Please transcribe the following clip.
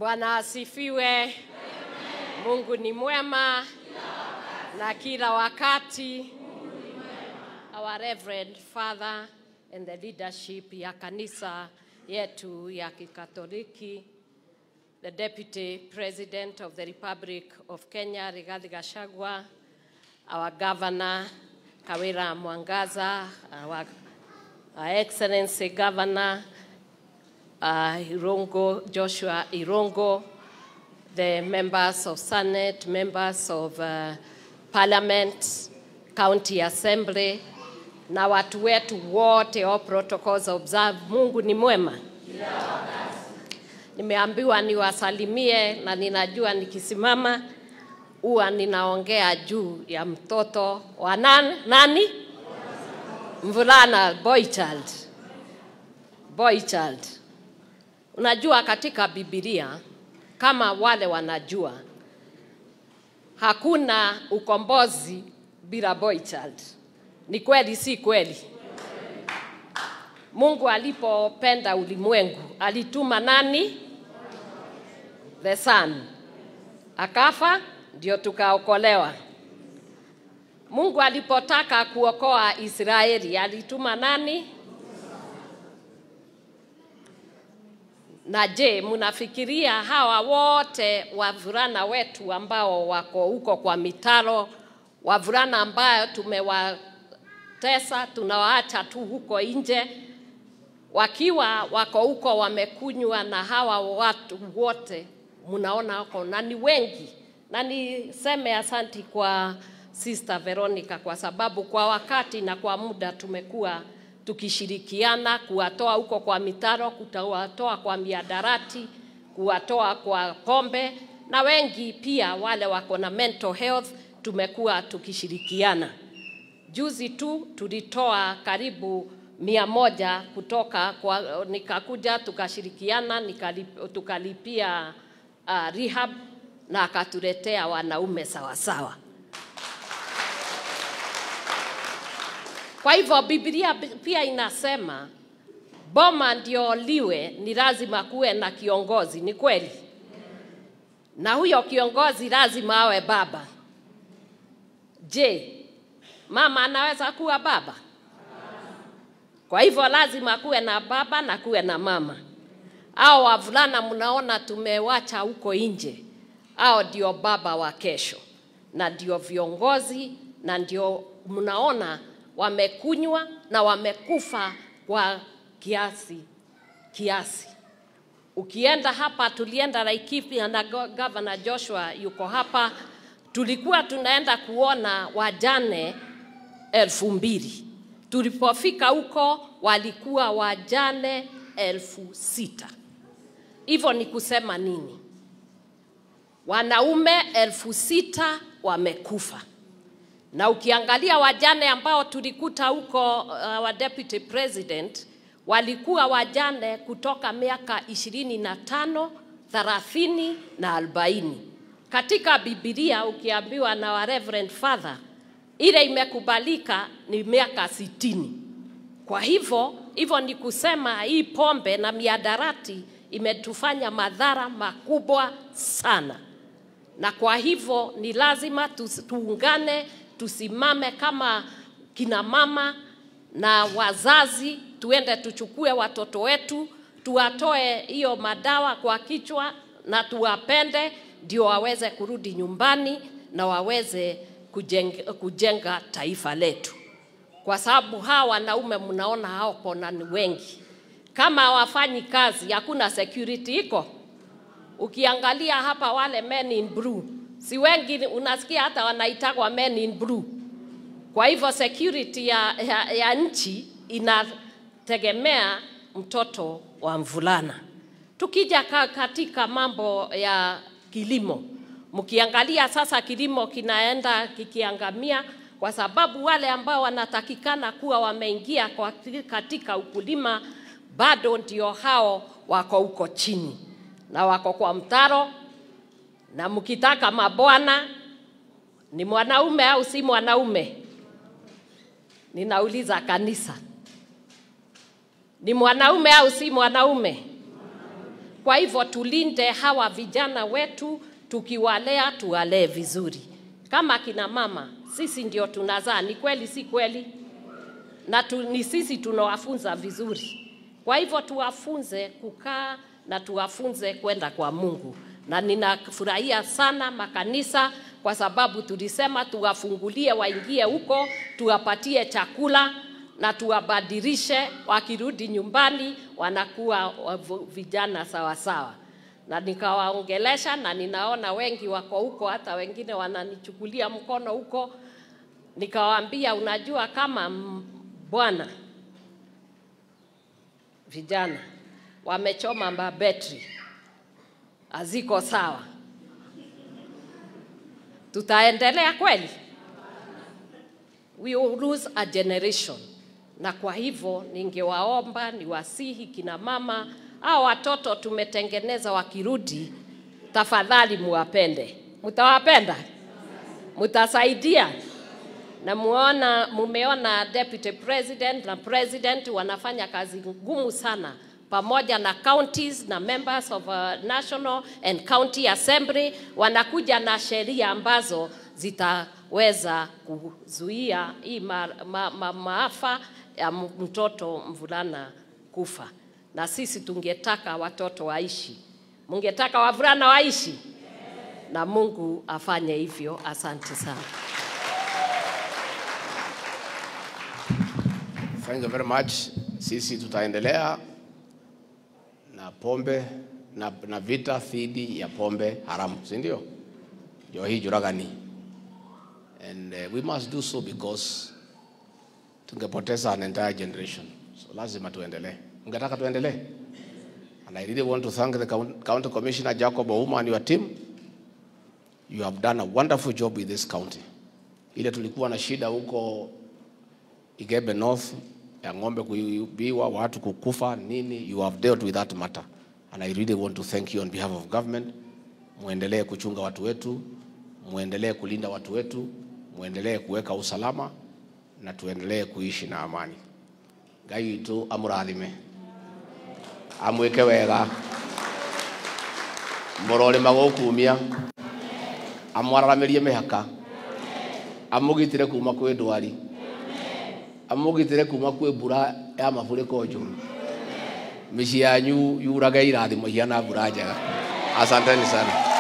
Bwana asifiwe. Mungu ni mwema na kila wakati. Our Reverend Father and the leadership ya kanisa yetu ya Kikatoliki, the Deputy President of the Republic of Kenya Rigathi Gachagua, our Governor Kawira Mwangaza, our, our Excellency Governor uh, Irongo, Joshua Irongo, the members of Senate, members of uh, Parliament, County Assembly, na watu wetu wote, all protocols observe. Mungu ni mwema. Nimeambiwa niwasalimie na ninajua nikisimama huwa ninaongea juu ya mtoto wa nani, nani? Mvulana, boy child, boy child. Unajua katika Biblia kama wale wanajua, hakuna ukombozi bila boy child. Ni kweli, si kweli? Mungu alipopenda ulimwengu alituma nani? The son akafa, ndio tukaokolewa. Mungu alipotaka kuokoa Israeli alituma nani? Na je, mnafikiria hawa wote wavulana wetu ambao wako huko kwa mitaro, wavulana ambayo tumewatesa, tunawaacha tu huko nje, wakiwa wako huko wamekunywa na hawa watu wote mnaona wako na ni wengi, na niseme asanti kwa Sister Veronica kwa sababu kwa wakati na kwa muda tumekuwa tukishirikiana kuwatoa huko kwa mitaro, kuwatoa kwa miadarati, kuwatoa kwa pombe, na wengi pia wale wako na mental health tumekuwa tukishirikiana. Juzi tu tulitoa karibu mia moja kutoka kwa, nikakuja tukashirikiana nikalip, tukalipia uh, rehab na akatuletea wanaume sawasawa sawa. Kwa hivyo Biblia pia inasema boma ndio liwe, ni lazima kuwe na kiongozi. Ni kweli? Na huyo kiongozi lazima awe baba. Je, mama anaweza kuwa baba? Kwa hivyo lazima kuwe na baba na kuwe na mama. Hao wavulana mnaona tumewacha huko nje, hao ndio baba wa kesho na ndio viongozi na ndio mnaona wamekunywa na wamekufa kwa kiasi kiasi. Ukienda hapa, tulienda Laikipia na Governor Joshua yuko hapa, tulikuwa tunaenda kuona wajane elfu mbili. Tulipofika huko walikuwa wajane elfu sita. Hivyo ni kusema nini? Wanaume elfu sita wamekufa na ukiangalia wajane ambao tulikuta huko uh, wa deputy president walikuwa wajane kutoka miaka ishirini na tano thelathini na arobaini katika bibilia ukiambiwa na wa reverend father ile imekubalika ni miaka sitini kwa hivyo hivyo ni kusema hii pombe na miadarati imetufanya madhara makubwa sana na kwa hivyo ni lazima tuungane tusimame kama kina mama na wazazi, tuende tuchukue watoto wetu, tuwatoe hiyo madawa kwa kichwa na tuwapende, ndio waweze kurudi nyumbani na waweze kujenga, kujenga taifa letu, kwa sababu hawa wanaume mnaona hapo na ni wengi, kama hawafanyi kazi, hakuna security iko. Ukiangalia hapa wale men in blue si wengi unasikia hata wanaitagwa men in blue. Kwa hivyo security ya, ya, ya nchi inategemea mtoto wa mvulana. Tukija katika mambo ya kilimo, mkiangalia sasa kilimo kinaenda kikiangamia kwa sababu wale ambao wanatakikana kuwa wameingia katika ukulima bado ndio hao wako huko chini na wako kwa mtaro na mkitaka mabwana ni mwanaume au si mwanaume? Ninauliza kanisa, ni mwanaume au si mwanaume? Kwa hivyo tulinde hawa vijana wetu, tukiwalea tuwalee vizuri. Kama kina mama, sisi ndio tunazaa, ni kweli si kweli? Na tu, ni sisi tunawafunza vizuri. Kwa hivyo tuwafunze kukaa na tuwafunze kwenda kwa Mungu, na ninafurahia sana makanisa kwa sababu tulisema tuwafungulie waingie huko, tuwapatie chakula na tuwabadilishe, wakirudi nyumbani wanakuwa wavu- vijana sawa sawa. Na nikawaongelesha na ninaona wengi wako huko, hata wengine wananichukulia mkono huko. Nikawaambia, unajua kama m- Bwana vijana wamechoma mabetri haziko sawa, tutaendelea kweli? We will lose a generation. Na kwa hivyo ningewaomba niwasihi kina mama au watoto tumetengeneza, wakirudi, tafadhali muwapende. Mtawapenda? Mtasaidia? na muona, mumeona deputy president na president wanafanya kazi ngumu sana pamoja na counties na members of a national and county assembly wanakuja na sheria ambazo zitaweza kuzuia hii ma, ma, ma, maafa ya mtoto mvulana kufa. Na sisi tungetaka watoto waishi, mungetaka wavulana waishi, na Mungu afanye hivyo. Asante sana. Thank you very much. Sisi tutaendelea na pombe na, na vita dhidi ya pombe haramu, si ndio? Ndio hii juragani. And uh, we must do so because tungepoteza an entire generation. So lazima tuendelee. Ungetaka tuendelee? And I really want to thank the Coun- County Commissioner Jacob Ouma and your team. You have done a wonderful job with this county. Ile tulikuwa na shida huko Igebe North ya ng'ombe kuibiwa, watu kukufa nini, you have dealt with that matter and I really want to thank you on behalf of government. Muendelee kuchunga watu wetu, muendelee kulinda watu wetu, muendelee kuweka usalama na tuendelee kuishi na amani. Ngai witũ amũrathime amwĩke wega mũrorĩma gũkumia amwararamĩrie mĩhaka amũgitĩre kuma kwĩ ndwari amũgitĩre kuma kwĩ mbura ya mafurĩko njũru mĩciĩ yanyu yurage irathimo ihana mbura njega asanteni sana